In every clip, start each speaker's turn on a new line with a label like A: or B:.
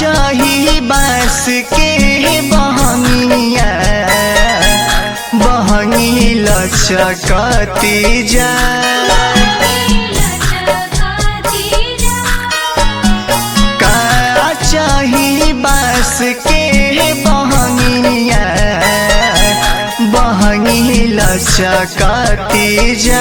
A: चाही बास के बहनिया बहनी लचकती जा का चाही बास के बहनिया बहनी लचकती जा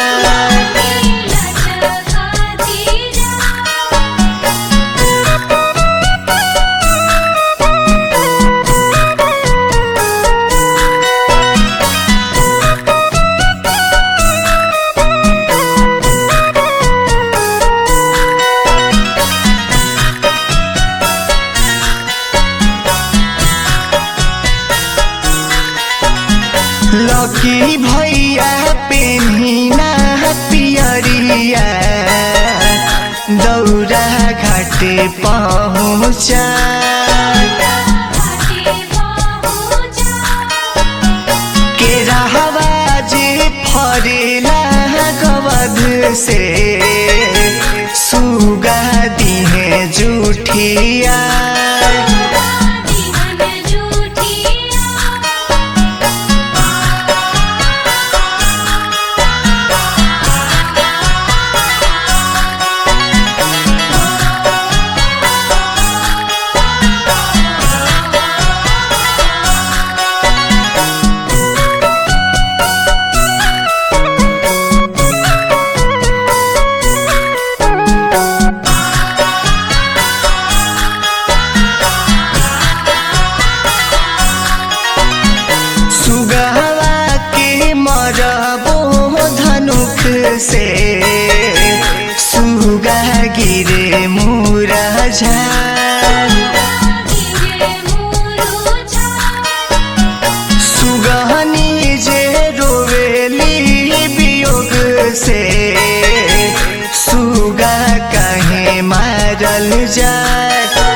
A: लकी भैया पेन्हिना पियरिया दौरा घाटे पहुँचा के रहवा जे फरेला गवध से सुगा दिहे जुठिया सुगवा के मरबो धनुख से सुगा गिरे मुरझा सुगहनी जे रोवेली वियोग से सुगा कहे मारल जाए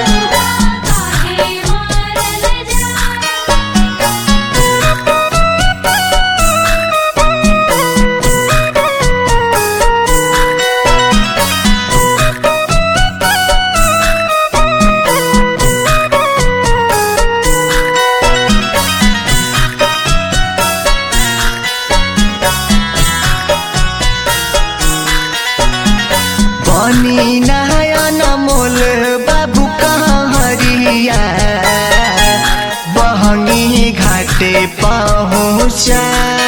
A: बनी नयन मोल बाबू कहरिया बहनी घाटे पहुँचा